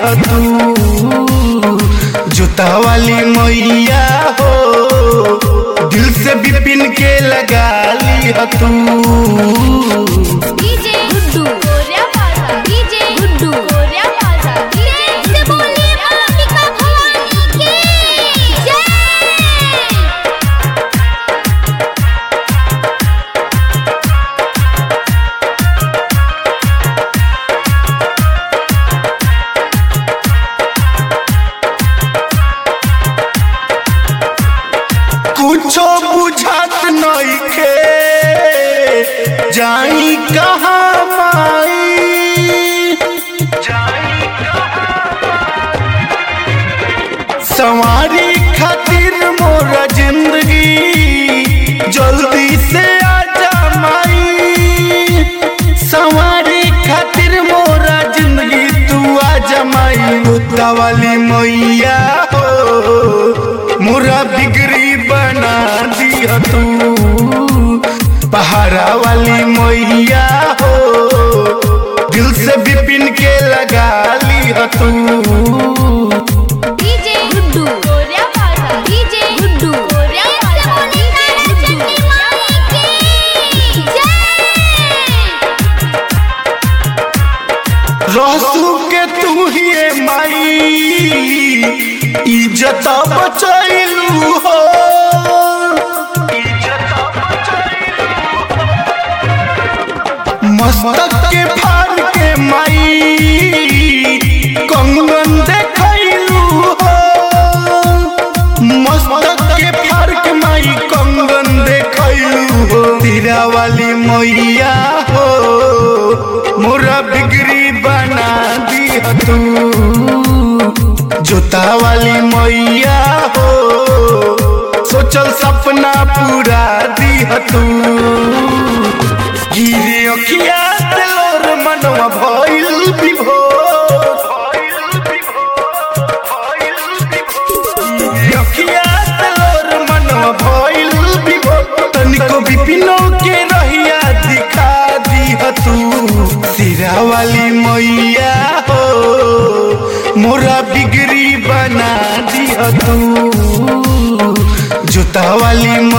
तू जूता वाली मैया हो दिल से बिपिन के लगा ली तू डीजे गुड्डू कोरिया पासा डीजे गुड्डू कोरिया पासा डीजे से बोलिए अंबिका भवानी की जय कुछो बुझात नइखे जाई कहाँ माई सवारी खातिर मोरा जिंदगी जल्दी से आजा माई सवारी खातिर मोरा जिंदगी तू आजा माई मुद्दा वाली मैया हो मोरा बिगड़ी बना दिया तू पहाड़ा वाली मैया हो दिल से बिपिन के लगा लिया तू डीजे गुड्डू कोरिया पासा डीजे गुड्डू कोरिया पासा बोलिए चंडी माई की जय रहसू के तू ही माई इज्जत बचैलू हो मस्तक के फाड़ के माई कंगन देखैलू हो मस्तक के फाड़ के माई कंगन देखैलू हो तीरा वाली मैया हो मोरा बिगड़ी बना दिया तू जोता वाली मैया हो सोचल सपना पूरा दिया तू गिरे अखिया तेलोर मनवा भइल विभोर गिरे अखिया तेलोर मनवा भइल विभोर तनिको बिपिनो के रहिया दिखा दिह तू सिरा वाली मैया हो मोरा बिगड़ी बना दिह तू जूता वाली